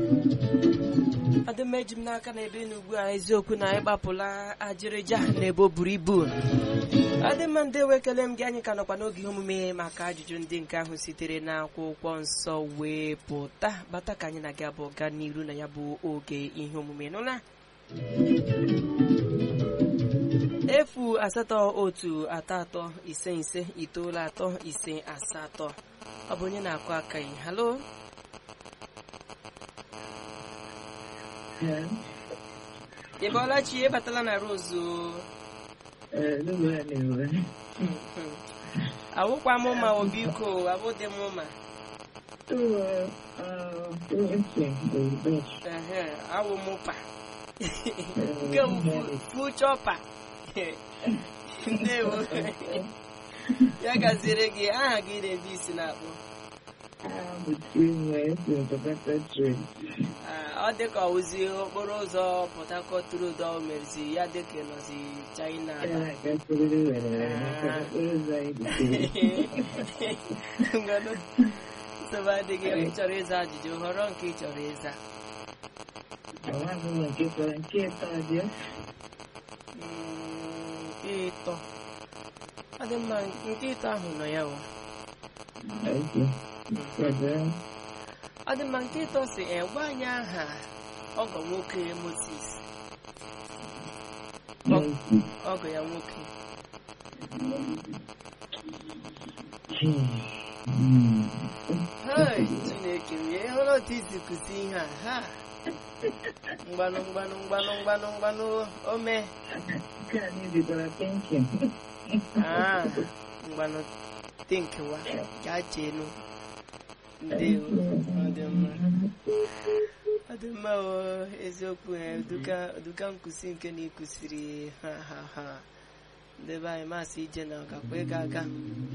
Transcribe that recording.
ọdịmma eji m n'aka na ebe ugbu a eziokwu na ịgbapụla ajịrịja na ebe o buru ibu ọdịmma ndị ekele m gị anyị ka nọkwa n'oge ihe omume maka ajụjụ ndị nke ahụ sitere n'akwụkwọ nsọ wee pụta bata ka anyị na gị abụọ gaa n'iru na ya bụ oge ihe omume nụla efu asatọ otu atọ atọ ise ise itoolu atọ ise asatọ ọ bụ onye na-akụ aka yi halo ị bọọla chi ịbatala na rozu awụkwa m ma o biko abụdị m ma ehe awụ m pa nke fuchọpa ndewo ya gaziere gị aha gị na-ebe isi na-akpụ ọ dị ka ọwụzi okporo ụzọ Port Harcourt Road ọ merezi ya dị ka nọzi China ngwanụ nsogbu adịghị ị chọrọ ịza ajụjụ họrọ nke ị chọrọ ịza nke ịtọ ọ dị mma nke ịtọ ahụ nọ ya wa ọ dị mma nke ịtọ si gwa anyị aha ọgọ nwoke Moses ọgọ ya nwoke hei Chineke m ya ịhụrụ otu isi kụzi ihe a ha mgbanụ mgbanụ mgbanụ mgbanụ mgbanụ ome ah mgbanụ tinkewa gaa cheenu ndewo ọ dị mma ọ dị mma o eziokwu duka nkụzi nke na ịkụziri ha ha ha ndebe anyị masị ije na ọgakwa ịga aga